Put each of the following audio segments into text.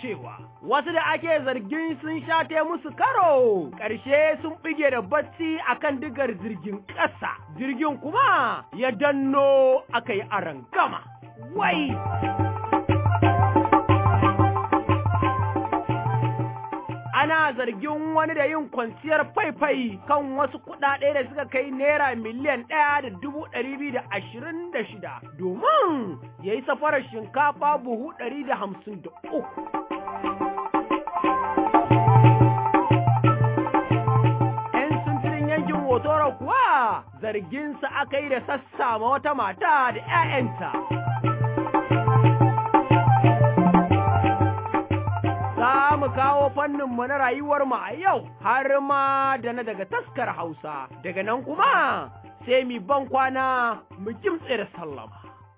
cewa wasu da ake zargin sun shate musu karo ƙarshe sun bige da bacci akan digar jirgin ƙasa jirgin kuma ya danno aka yi arangama wai ana zargin wani da yin kwanciyar faifai kan wasu kuɗaɗe da suka kai naira miliyan ɗaya da dubu ɗari biyu da ashirin da shida domin ya yi safarar shinkafa buhu ɗari da hamsin da uku. ‘Yan sintirin yankin Hotoro kuwa zarginsa aka yi da sassama wata mata da ‘ya'yanta. za mu kawo fanninmu na rayuwarmu a yau har ma da na daga taskar Hausa, daga nan kuma sai mi ban kwana mu kimtse da sallama.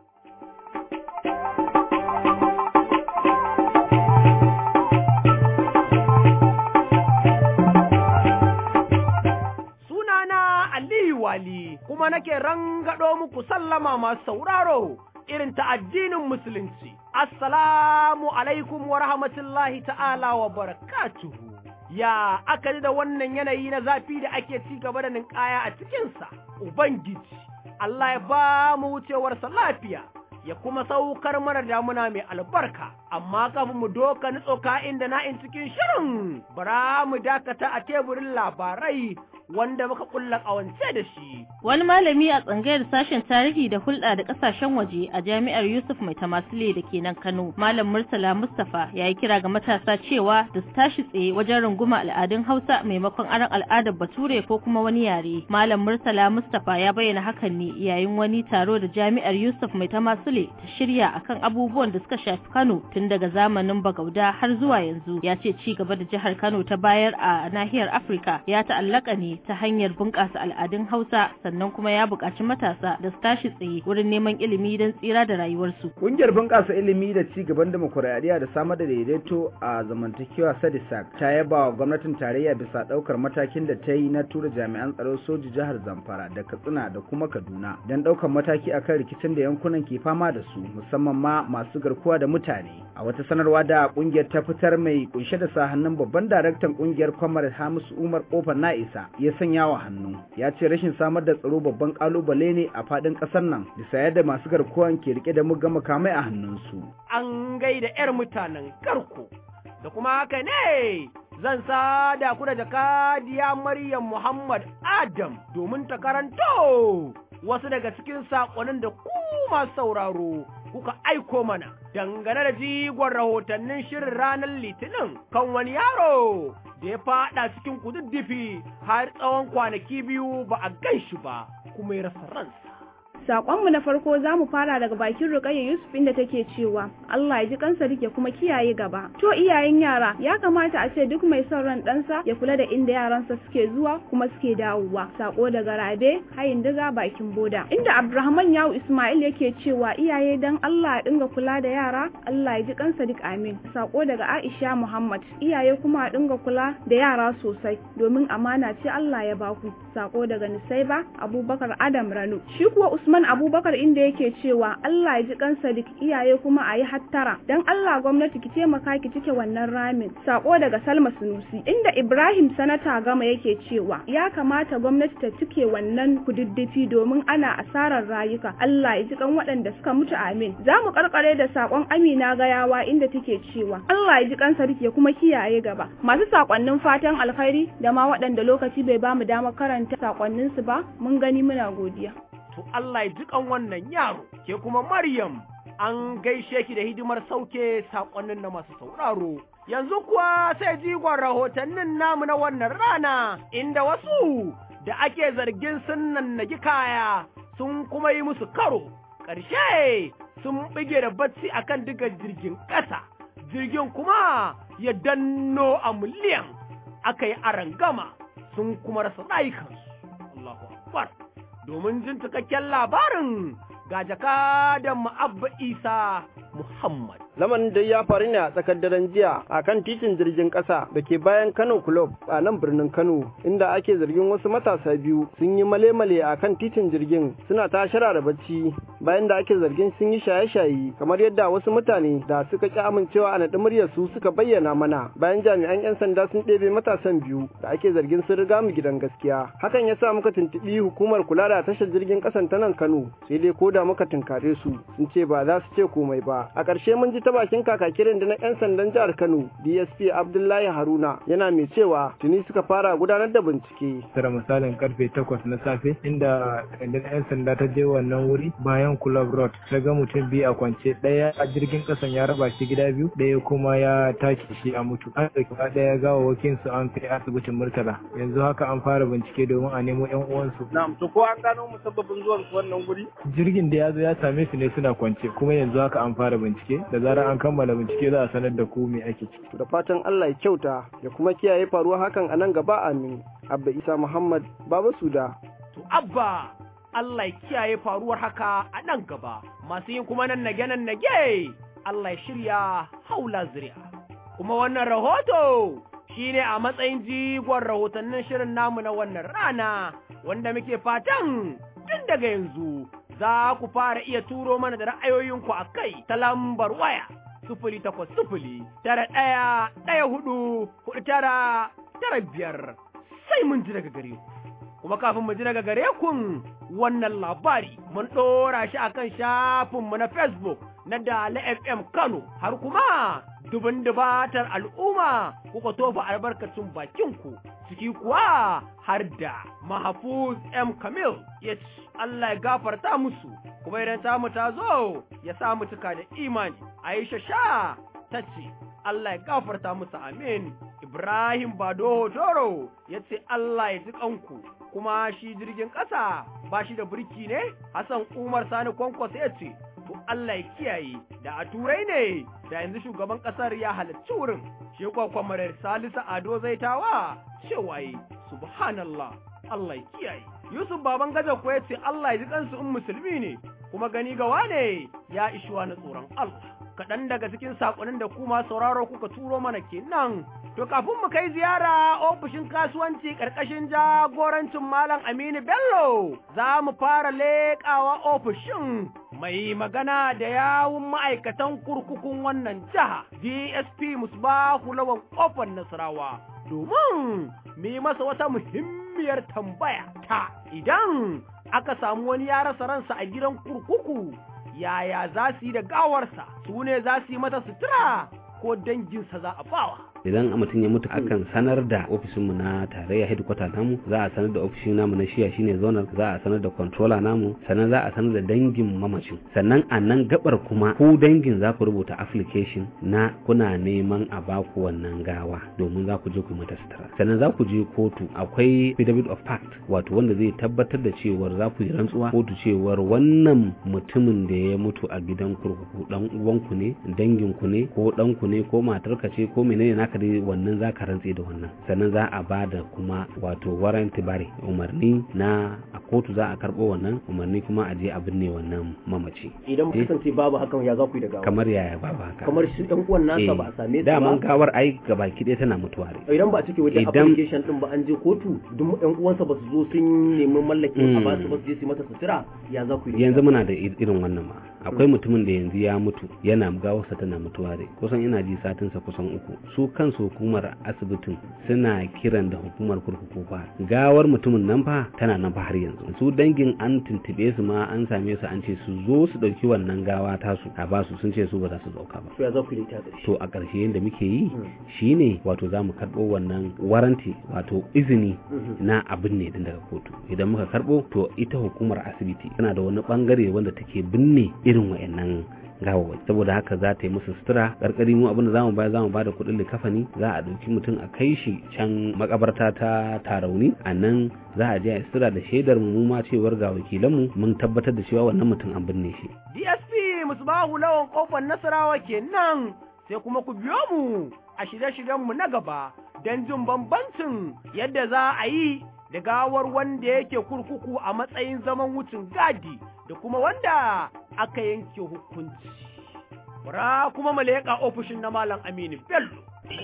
Sunana Aliyu Wali kuma nake rangado muku sallama masu sauraro. irin ta addinin musulunci. Assalamu alaikum wa rahmatullahi ta'ala wa barakatuhu. Ya aka da wannan yanayi na zafi da ake ci gaba da ninkaya a cikinsa, Ubangiji, Allah ya ba mu wucewarsa lafiya, ya kuma saukar mana damuna mai albarka, amma kafin mu doka nitsoka inda na'in cikin shirin, bara mu dakata a teburin labarai wanda muka kulla ƙawance da shi. Wani malami a tsangayar sashen tarihi da hulɗa da ƙasashen waje a jami'ar Yusuf Mai Tamasile da ke nan Kano, Malam Murtala Mustapha ya yi kira ga matasa cewa da su tashi tsaye wajen runguma al'adun Hausa maimakon aron al'adar Bature ko kuma wani yare. Malam Murtala Mustapha ya bayyana hakan ne yayin wani taro da jami'ar Yusuf Mai Tamasile ta shirya akan abubuwan da suka shafi Kano tun daga zamanin Bagauda har zuwa yanzu. Ya ce ci gaba da jihar Kano ta bayar a nahiyar Afirka ya ta'allaka ne ta hanyar bunƙasa al'adun Hausa sannan kuma ya buƙaci matasa da su tashi tsaye wurin neman ilimi don tsira da rayuwarsu. Ƙungiyar bunƙasa ilimi da ci gaban demokuraɗiyya da samar da daidaito a zamantakewa Sadisak ta yaba wa gwamnatin tarayya bisa ɗaukar matakin da ta yi na tura jami'an tsaro soji jihar Zamfara da Katsina da kuma Kaduna don ɗaukar mataki akan rikicin da yankunan ke fama da su musamman ma masu garkuwa da mutane. A wata sanarwa da ƙungiyar ta fitar mai kunshe da sa hannun babban daraktan ƙungiyar Kwamar Hamisu Umar Kofar Na'isa ya sanya wa hannu ya ce rashin samar da tsaro babban kalubale ne a fadin kasar nan bisa yadda masu garkuwan ke rike da mugga makamai a hannunsu An gaida 'yar mutanen karko da kuma haka ne zan sada ku da jakadiya Maryam Muhammad Adam domin ta karanto wasu daga cikin saƙonin da ku masu sauraro kuka aiko mana dangane da jigon rahotannin shirin ranar litinin kan wani yaro da ya fada cikin kududdufi har tsawon kwanaki biyu ba a gan shi ba kuma ya rasa ransa. Saƙonmu na farko za mu fara daga bakin Rukayya Yusuf inda take cewa Allah ya ji kansa rike kuma kiyaye gaba. To iyayen yara ya kamata a ce duk mai son ran ɗansa ya kula da inda yaransa suke zuwa kuma suke dawowa. Sako daga Rabe hayin diga bakin boda. Inda Abdulrahman Yawu Ismail yake cewa iyaye dan Allah ya dinga kula da yara Allah ya ji kansa duk amin. Sako daga Aisha Muhammad iyaye kuma a dinga kula da yara sosai domin amana ce Allah ya baku. Sako daga Nisaiba Abubakar Adam Rano. Shi kuwa Usman Abubakar inda yake cewa Allah ya ji kansa duk iyaye kuma a yi hattara dan Allah gwamnati ki taimaka ki cike wannan ramin sako daga Salma Sunusi inda Ibrahim Sanata Gama yake cewa ya kamata gwamnati ta cike wannan kududdufi domin ana asarar rayuka Allah ya ji kan waɗanda suka mutu amin za mu karkare da sakon Amina Gayawa inda take cewa Allah ya ji kansa duk ya kuma kiyaye gaba masu sakonnin fatan alkhairi da ma waɗanda lokaci bai bamu damar karanta sakonninsu ba mun gani muna godiya to Allah ya jikan wannan yaro, ke kuma Maryam an gaishe ki da hidimar sauke saƙonnin na masu sauraro. Yanzu kuwa sai jigon rahotannin namu na wannan rana, inda wasu da ake zargin sun nannagi kaya sun kuma yi musu karo, ƙarshe sun bige da bacci akan diga jirgin ƙasa, jirgin kuma ya danno a miliyan aka yi arangama sun kuma rasa rayukansu. Allahu Akbar. domin jin cikakken labarin ga jakadan Abba Isa Muhammad. Lamarin dai ya faru ne a tsakar daren jiya a kan titin jirgin ƙasa da ke bayan Kano Club a nan birnin Kano inda ake zargin wasu matasa biyu sun yi male-male a kan titin jirgin suna ta da bacci bayan da ake zargin sun yi shaye-shaye kamar yadda wasu mutane da suka ƙi amincewa a naɗi muryar su suka bayyana mana bayan jami'an 'yan sanda sun ɗebe matasan biyu da ake zargin sun riga mu gidan gaskiya hakan ya sa muka tuntuɓi hukumar kula da tashar jirgin ƙasan ta nan Kano sai dai ko da muka tunkare su sun ce ba za su ce komai ba a ƙarshe mun ji ta bakin kakakirin da na 'yan sandan jihar Kano DSP Abdullahi Haruna yana mai cewa tuni suka fara gudanar da bincike tara misalin karfe takwas na safe inda rundunar 'yan sanda ta je wannan wuri bayan club road ta ga mutum biyu a kwance ɗaya a jirgin ƙasan ya raba shi gida biyu ɗaya kuma ya take shi a mutu an ɗauki ɗaya gawawakin su an kai asibitin murtala yanzu haka an fara bincike domin a nemo 'yan uwansu na'am to ko an gano musabbabin zuwan wannan guri jirgin da ya zo ya same su ne suna kwance kuma yanzu haka an fara bincike da zarar an kammala bincike za a sanar da ku me ake ciki da fatan Allah ya kyauta ya kuma kiyaye faruwa hakan a nan gaba amin abba isa muhammad baba suda to abba Allah ya kiyaye faruwar haka a nan gaba masu yin kuma nan nage nan nage Allah ya shirya haula zuri'a kuma wannan rahoto shine a matsayin jigon rahotannin shirin namu na wannan rana wanda muke fatan tun daga yanzu za ku fara iya turo mana da ra'ayoyinku a kai ta lambar waya sufuli takwas sufuli tara ɗaya ɗaya hudu hudu tara tara biyar sai mun ji daga gare ku kuma kafin mu ji daga gare kun wannan labari mun ɗora shi akan shafinmu na facebook na Dala FM Kano har kuma dubin dubatar al'umma kuka tofa albarkacin bakinku ciki kuwa har da Mahfuz M Kamil ya ce Allah ya gafarta musu kuma idan tamu ta zo ya sa mu cika da imani Aisha sha ta ce Allah ya gafarta musu amin Ibrahim Bado Doro ya ce Allah ya ji kanku kuma shi jirgin ƙasa ba shi da birki ne Hassan Umar Sani Kwankwas ya ce to Allah ya kiyaye da a turai ne da yanzu shugaban kasar ya halarci wurin shi kuwa kwamarar Salisu Ado Zaitawa cewa yi subhanallah Allah ya kiyaye Yusuf baban gaja ko ya ce Allah ya ji kansu in musulmi ne kuma gani gawa ne ya ishuwa na tsoron Allah kaɗan daga cikin saƙonin da kuma sauraro kuka turo mana kenan to kafin mu kai ziyara ofishin kasuwanci ƙarƙashin jagorancin Malam Aminu Bello za mu fara leƙawa ofishin mai magana da yawun ma'aikatan kurkukun wannan jiha DSP Musbahu Lawan Kofar Nasarawa domin mu yi masa wata muhimmiyar tambaya ta idan aka samu wani ya rasa ransa a gidan kurkuku yaya za su yi da gawarsa su ne za su yi mata sutura ko danginsa za a bawa idan mutum ya mutu akan sanar da ofishinmu na tarayya headquarter namu za a sanar da ofishin namu na shiya shine zonal za a sanar da controller namu sannan za a sanar da dangin mamacin sannan a nan gabar kuma ku dangin za ku rubuta application na kuna neman a baku wannan gawa domin za ku je ku mata sutura sannan za ku je kotu akwai affidavit of fact wato wanda zai tabbatar da cewar za ku yi rantsuwa kotu cewar wannan mutumin da ya mutu a gidan kurkuku dan uwanku ne danginku ne ko ɗanku ne ko matarka ce ko menene naka haka dai wannan za ka rantse da wannan sannan za a ba da kuma wato warranty bare umarni na a kotu za a karɓo wannan umarni kuma a je a binne wannan mamaci idan kasance babu hakan ya za ku yi da gawa kamar yaya babu haka kamar shi ɗan uwan nasa ba a same su ba daman gawar ai gabaki ɗaya tana mutuwa ne idan ba a cike wajen application din ba an je kotu duk ɗan uwansa ba su zo sun nemi mallakin a ba su ba su je su mata sutura ya za ku yi yanzu muna da irin wannan ma akwai mutumin da yanzu ya mutu yana gawarsa tana mutuwa ne kusan ina ji satinsa kusan uku su kansu hukumar asibitin suna kiran da hukumar kurkuku fa gawar mutumin nan fa tana nan fa har yanzu su dangin an tuntube su ma an same su an ce su zo su dauki wannan gawa tasu a basu sun ce su ba za su dauka ba to ya za ku yi ta to a ƙarshe yadda muke yi shine wato za mu karɓo wannan waranti wato izini na abin ne din daga kotu idan muka karɓo to ita hukumar asibiti tana da wani bangare wanda take binne irin wa'annan gawawai saboda haka za ta yi musu sutura karkari mu abinda zamu bayar zamu bada kuɗin likafani za a ɗauki mutum a kai shi can makabarta ta tarauni a nan za a je a sutura da shaidar mu ma cewar ga wakilan mu mun tabbatar da cewa wannan mutum an binne shi DSP Musbahu lawan kofar Nasarawa kenan sai kuma ku biyo mu a shirye-shiryen mu na gaba don jin bambancin yadda za a yi da gawar wanda yake kurkuku a matsayin zaman wucin gadi da kuma wanda aka yanke hukunci. Bara kuma mu leƙa ofishin na Malam Aminu Bello.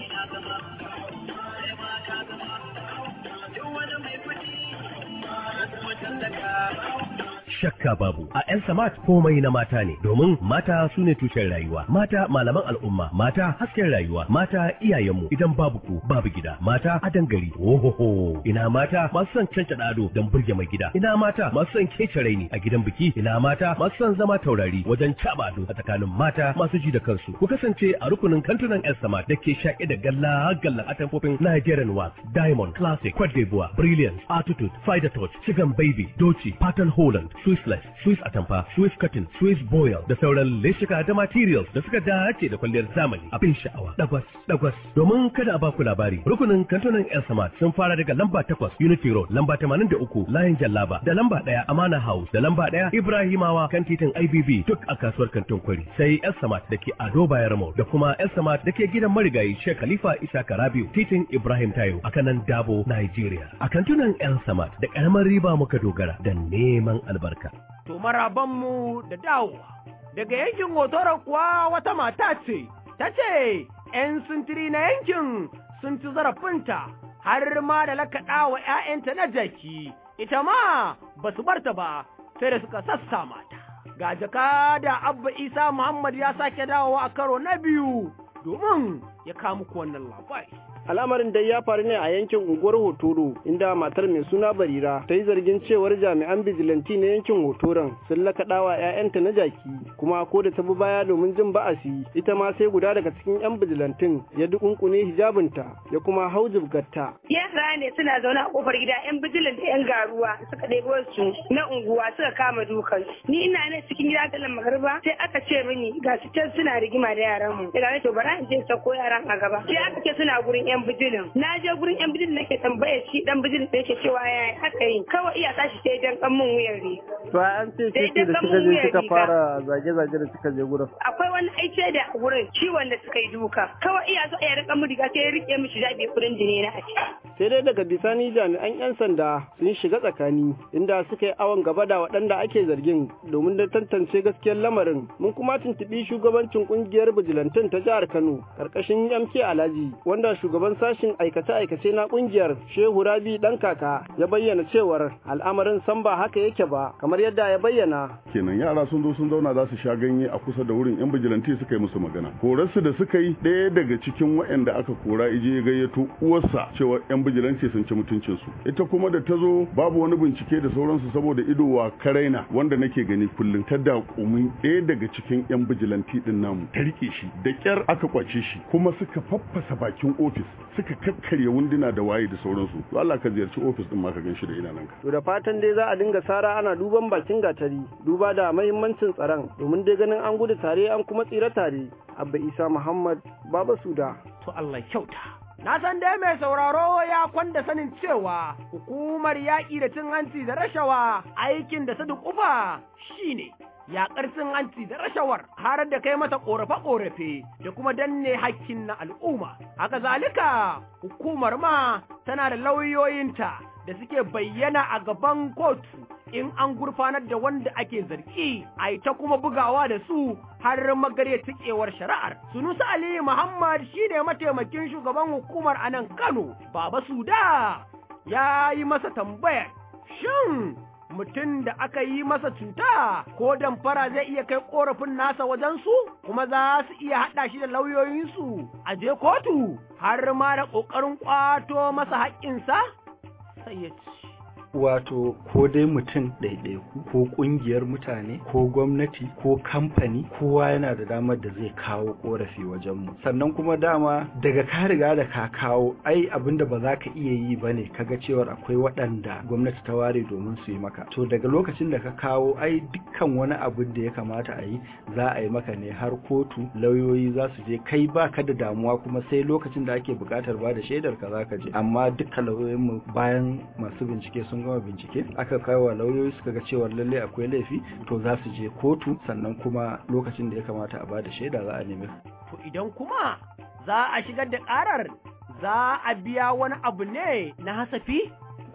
shakka babu a yan samat komai na mata ne domin mata su ne tushen rayuwa mata malaman al'umma mata hasken rayuwa mata iyayenmu idan babu ku babu gida mata adan gari ohoho ina mata masu son canca ado don burge mai gida ina mata masu son kece raini a gidan biki ina mata masu son zama taurari wajen caba ado a tsakanin mata masu ji da kansu ku kasance a rukunin kantunan yan samat da ke shaƙe da galla gallan atamfofin Nigerian wax diamond classic Cote d'Ivoire brilliance attitude fighter touch chicken baby doci pattern holland Swissless, Swiss Atamfa, Swiss Cotton, Swiss Boil da sauran leshika da materials da suka dace da kwalliyar zamani abin sha'awa. Dagwas, dagwas. Domin kada a baku labari, rukunin kantunan El Samad sun fara daga lamba takwas Unity Road, lamba tamanin da uku Layin Jallaba, da lamba ɗaya Amana House, da lamba ɗaya Ibrahimawa kan titin IBB duk a kasuwar kantin kwari. Sai El Samad da ke Ado Bayarmo da kuma El Samad da ke gidan marigayi Sheikh Khalifa Isa Karabiu, titin Ibrahim Tayo a kanan Dabo, Nigeria. A kantunan El Samad da ƙaramar riba muka dogara da neman albarka. To marabanmu da dawowa. Daga yankin hotoron kuwa wata mata ce, ta ce, ‘yan sintiri na yankin sun ci zarafinta har ma da lakaɗa wa ‘ya'yanta na jaki, ita ma ba su barta ba sai da suka sassa mata. Ga jaka da Abba Isa Muhammad ya sake dawowa a karo na biyu domin ya kamu wannan labari. al'amarin dai ya faru ne a yankin unguwar hotoro inda matar mai suna barira ta yi zargin cewar jami'an bijilanti na yankin hotoron sun lakaɗawa 'ya'yanta na jaki kuma ko da ta bi baya domin jin ba'asi ita ma sai guda daga cikin 'yan bijilantin ya dukunkune hijabinta ya kuma hau jibgarta yara ne suna zaune a kofar gida 'yan bijilan da 'yan garuwa suka ɗebo su na unguwa suka kama dukan ni ina ne cikin gida galan magarba sai aka ce mini ga su can suna rigima da yaran mu daga to bara in je sako yaran a gaba sai aka ce suna gurin yan bijilin na je gurin yan bijilin nake tambaya shi dan bijilin da yake cewa ya aka yi kawai iya tashi sai dan kan mun wuyar riga to an ce shi da suka je suka fara zage-zage da suka je gurin akwai wani aice da wurin ciwon da suka yi duka kawai iya zo ya rika mu riga sai ya rike mishi zabi kudin jini na a sai dai daga bisani jami'an yan sanda sun shiga tsakani inda suka yi awon gaba da waɗanda ake zargin domin da tantance gaskiyar lamarin mun kuma tuntuɓi shugabancin kungiyar bijilantin ta jihar Kano karkashin MK Alhaji wanda shugaban sashin aikace-aikace na kungiyar Shehu Rabi dan kaka ya bayyana cewar al'amarin san ba haka yake ba kamar yadda ya bayyana kenan yara sun zo sun zauna za su sha ganye a kusa da wurin yan bijilanti suka yi musu magana korarsu da suka yi ɗaya daga cikin waɗanda aka kora ije ya gayyato uwarsa cewa yan bijilanti sun ci mutuncinsu ita kuma da ta zo babu wani bincike da sauransu saboda ido wa karaina wanda nake gani kullum ta da kumin ɗaya daga cikin yan bijilanti din namu ta rike shi da kyar aka kwace shi kuma suka faffasa bakin ofis suka kakkarya wunduna da waye da sauransu to Allah ka ziyarci ofis din ma ka gan shi da idananka to da fatan dai za a dinga sara ana duban bakin gatari duba da mahimmancin tsaron domin dai ganin an gudu tare an kuma tsira tare abba isa muhammad baba suda to Allah kyauta Na san dai mai sauraro ya kwanda sanin cewa hukumar yaƙi da cin hanci da rashawa aikin da sadu kufa shine yaƙar cin hanci da rashawar har da kai mata ƙorafe-ƙorafe da kuma danne hakkin na al'umma. Haka zalika hukumar ma tana da lauyoyinta da suke bayyana a gaban kotu in an gurfanar da wanda ake zargi a ta kuma bugawa da su har magare tikewar shari'ar. Sunusa Ali Muhammad shine mataimakin shugaban hukumar a nan Kano, Baba Suda ya yi masa tambayar, shin mutum da aka yi masa cuta ko damfara zai iya kai korafin nasa wajensu kuma za su iya haɗa shi da lauyoyinsu a je kotu har ma da ƙoƙarin ƙwato masa haƙƙinsa? Sai ya ce. wato ko dai mutum ɗaiɗaiku ko ƙungiyar mutane ko gwamnati ko kamfani kowa yana da damar da zai kawo ƙorafi wajenmu sannan kuma dama daga ka riga da ka kawo ai abin da ba za ka iya yi ba ne kaga cewar akwai waɗanda gwamnati ta ware domin su yi maka to daga lokacin da ka kawo ai dukkan wani abin da ya kamata a yi za a yi maka ne har kotu lauyoyi za su je kai ba ka da damuwa kuma sai lokacin da ake buƙatar ba da shaidar ka za ka je amma dukkan lauyoyinmu bayan masu bincike sun gama bincike aka kai wa lauyoyi suka ga cewa lalle akwai laifi to za su je kotu sannan kuma lokacin da ya kamata a bada shaida za a nemi to idan kuma za a shigar da karar za a biya wani abu ne na hasafi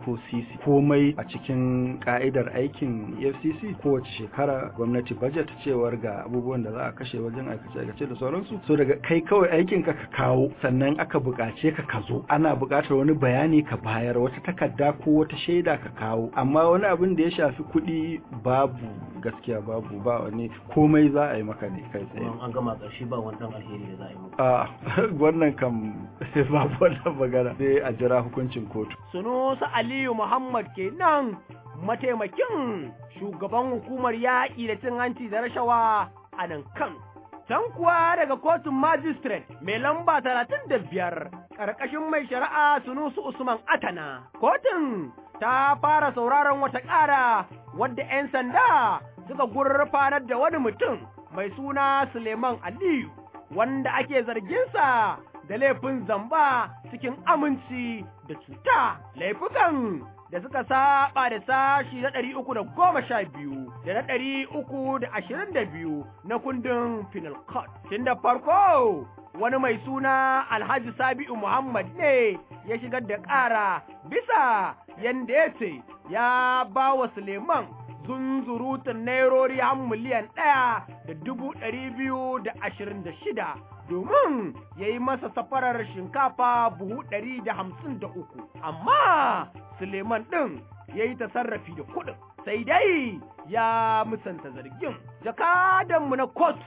ko sisi komai a cikin ka'idar aikin efcc kowace shekara gwamnati budget cewar ga abubuwan da za a kashe wajen aikace-aikace da sauransu so daga kai kawai aikin ka ka kawo sannan aka buƙace ka ka zo ana buƙatar wani bayani ka bayar wata takarda ko wata shaida ka kawo amma wani abin da ya shafi kuɗi babu gaskiya babu ba wani komai za a yi maka ne kai tsaye an gama ƙarshe ba wani ɗan alheri da za a yi muku a wannan kam babu wannan magana sai a jira hukuncin kotu Sunusa Aliyu Muhammad kenan mataimakin shugaban hukumar yaƙi da cin hanci da rashawa a nan Kano. Can kuwa daga kotun magistrate mai lamba talatin da biyar ƙarƙashin mai shari'a Sunusu Usman Atana. Kotun ta fara sauraron wata ƙara wadda 'yan sanda suka gurfanar da wani mutum mai suna Suleiman Aliyu wanda ake zarginsa da laifin zamba cikin aminci da cuta laifukan da suka saba da sashi na ɗari uku da goma sha biyu da na ɗari uku da ashirin da biyu na kundin penal code. Tun da farko wani mai suna Alhaji Sabi'u Muhammad ne ya shigar da ƙara bisa yanda ya ce ya ba wa Suleiman zunzurutun nairori har miliyan ɗaya da dubu ɗari biyu da ashirin da shida domin ya yi masa safarar shinkafa buhu ɗari da hamsin da uku amma suleiman ɗin ya yi tasarrafi da kuɗin sai dai ya musanta zargin jakadanmu na kot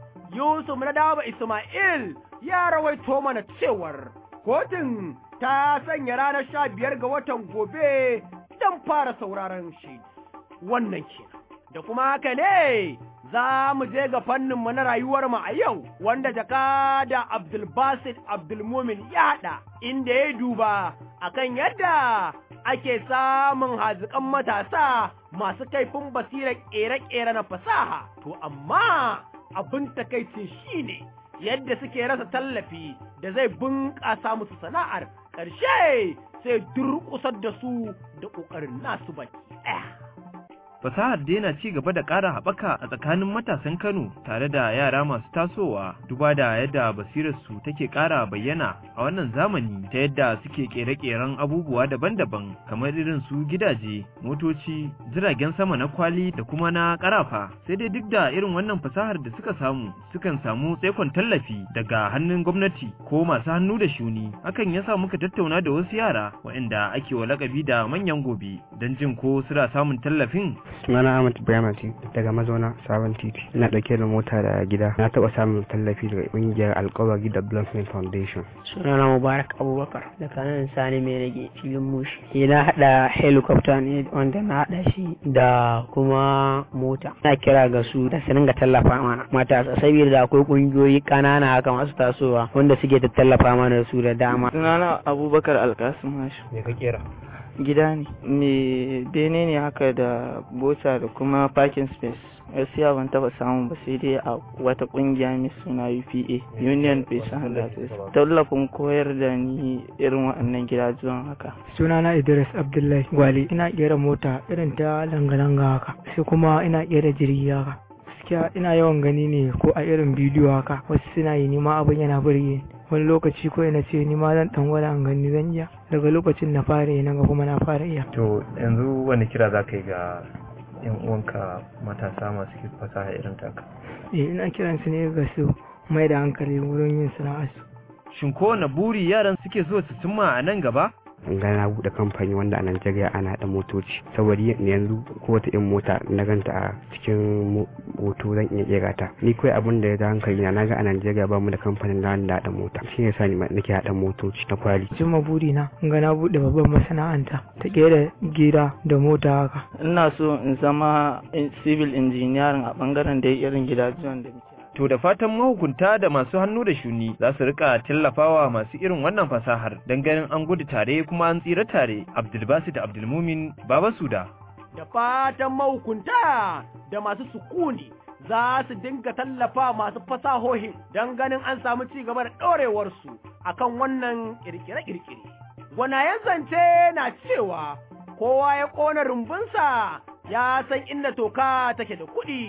yusuf na dawa ismail ya rawaito mana cewar kotun ta sanya ranar sha biyar ga watan gobe don fara sauraron shi wannan kenan da kuma haka ne za mu je ga fanninmu na rayuwarmu a yau wanda jakada Abdulbasit Abdulmumin ya haɗa inda ya duba akan yadda ake samun haziƙan matasa masu kaifin basirar ƙere-ƙere na fasaha to amma abin takaicin shine yadda suke rasa tallafi da zai bunƙasa musu sana'ar ƙarshe sai durƙusar da su da ƙoƙarin nasu baki ɗaya. fasahar daina ci gaba da ƙara haɓaka a tsakanin matasan Kano tare da yara masu tasowa duba da yadda basirarsu take ƙara bayyana a wannan zamani ta yadda suke ƙere-ƙeren abubuwa daban-daban kamar irin su gidaje, motoci, jiragen sama na kwali da kuma na ƙarafa. Sai dai duk da irin wannan fasahar da suka samu sukan samu tsaikon tallafi daga hannun gwamnati ko masu hannu da shuni. Hakan ya sa muka tattauna da wasu yara waɗanda ake wa lakabi da manyan gobe don jin ko suna samun tallafin sunana Ahmad Ibrahim daga mazauna sabon titi ina dauke da mota da gida na taba samun tallafi daga kungiyar alkawari development foundation sunana Mubarak Abubakar daga nan sani mai rage filin mushi ina hada helicopter ne wanda na hada shi da kuma mota na kira ga su da su dinga tallafa mana matasa saboda akwai kungiyoyi kanana haka masu tasowa wanda suke ta tallafa mana su da dama sunana Abubakar Alkasim Hashim me ka kera gida ne me bene ne haka da bota da kuma parking space gaskiya ban taba samu ba sai dai a wata kungiya mai suna UPA Union Peace and Justice tallafin koyar da ni irin waɗannan gidajen haka sunana Idris Abdullahi Gwale ina kera mota irin ta langa-langa haka sai kuma ina kera jirgi haka gaskiya ina yawan gani ne ko a irin bidiyo haka wasu suna yi nima abin yana burge wani lokaci ko ina ce ni ma zan dan gwada an gani zan iya daga lokacin na fara yi ga kuma na fara iya to yanzu wani kira za ka yi ga yan uwanka matasa masu fasaha irin taka eh ina kiran su ne ga su mai da hankali wurin yin sana'arsu shin kowane buri yaran suke so su cimma a nan gaba ga na buɗe kamfani wanda a Najeriya ana haɗa motoci saboda yanzu ko wata in mota na ganta a cikin hoto zan iya kera ta ni kawai abin da ya da hankali na ga a Najeriya ba mu da kamfanin da da haɗa mota shi ne sani nake haɗa motoci na kwali cimma buri na ga na buɗe babban masana'anta ta kera gida da mota haka ina so in zama civil engineering a bangaren da irin gidajen da To da fatan mahukunta da masu hannu da shuni za su rika tallafawa masu irin wannan fasahar don ganin an gudu tare kuma an tsira tare. Abdulbasit Abdulmumin Baba Suda. Da fatan mahukunta da masu sukuni za su dinga tallafa masu fasahohin don ganin an samu ci gaba da ɗorewarsu akan wannan kirkire-kirkire. Gwanayen zance na cewa kowa ya ƙona rumbunsa ya san inda toka take da kuɗi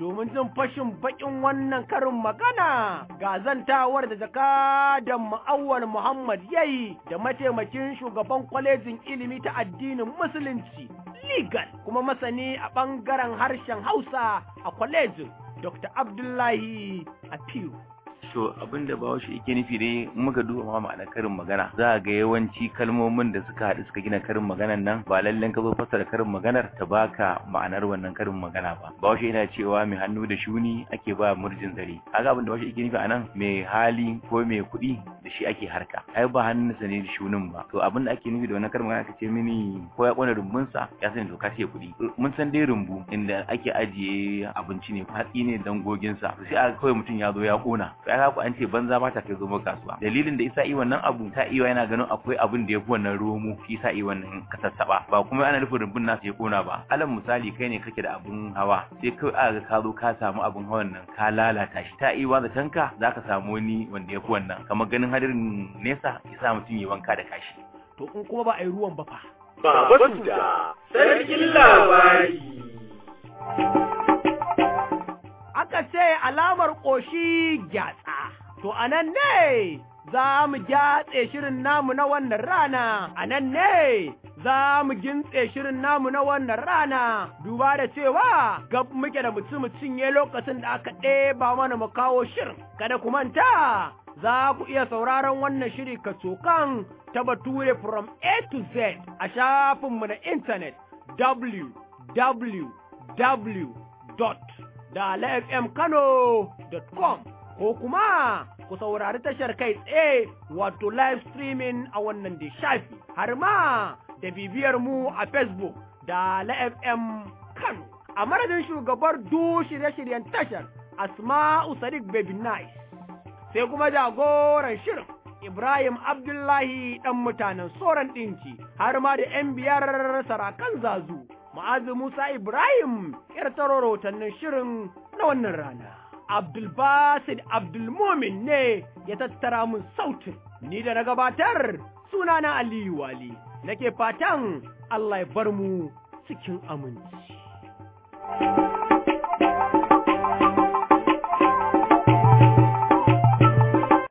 domin jin fashin bakin wannan karin magana ga zantawar da jakadan ma'awar Muhammad yayi da mataimakin shugaban kwalejin ilimi ta addinin musulunci legal kuma masani a ɓangaren harshen Hausa a kwalejin Dr. Abdullahi Apiu. to abin da bawo shi yake nufi dai muka duba ma ma'anar karin magana za a ga yawanci kalmomin da suka haɗu suka gina karin maganar nan ba lallen ka zo fassara karin maganar ta baka ma'anar wannan karin magana ba bawo shi yana cewa mai hannu da shuni ake ba murjin zare kaga abin da bawo shi yake nufi anan mai hali ko mai kuɗi da shi ake harka ai ba hannunsa ne da shunin ba to abin da ake nufi da wannan karin magana kace mini ko ya kona rumbunsa ya sani to ka ce kuɗi mun san dai rumbu inda ake ajiye abinci ne hatsi ne dangoginsa sai a kawai mutum ya zo ya kona kaga ku an ce banza ba ta kai zo kasuwa dalilin da isa yi wannan abu ta iya yana ganin akwai abin da ya fi wannan romo shi sa yi wannan kasassaba ba kuma ana nufin rumbun nasu ya kona ba alal misali kai ne kake da abun hawa sai kai aka ka zo ka samu abun hawan nan ka lalata shi ta iya da tanka zaka samu wani wanda ya fi wannan kamar ganin hadirin nesa ya sa mutum ya wanka da kashi to in kuma ba a yi ruwan ba fa Baba Suda, sarkin labari. aka ce alamar ƙoshi gyatsa. To a nan ne za mu gyatse shirin namu na wannan rana, a nan ne za mu gintse shirin namu na wannan rana, duba da cewa gab muke da mutum cinye lokacin da aka ɗeba mana mu kawo shirin. Kada ku manta, za ku iya sauraron wannan shiri kacokan ta bature from A to Z a shafinmu na intanet www. da lfmkano.com ko kuma ku saurari tashar kai tsaye wato live streaming a wannan da shafi har ma da bibiyar mu a facebook da lfm kano a madadin shugabar du shirye-shiryen tashar asma'u sadiq baby nice sai kuma jagoran shirin Ibrahim Abdullahi ɗan mutanen soran ɗinki har ma da ‘yan biyar sarakan zazu Ma'azu Musa Ibrahim ‘yar taro rahotannin shirin na wannan rana. Abdulbasid Abdulmumin ne ya tattara mun sautin, ni da na gabatar sunana Aliyu Wali, nake fatan Allah ya bar mu cikin aminci.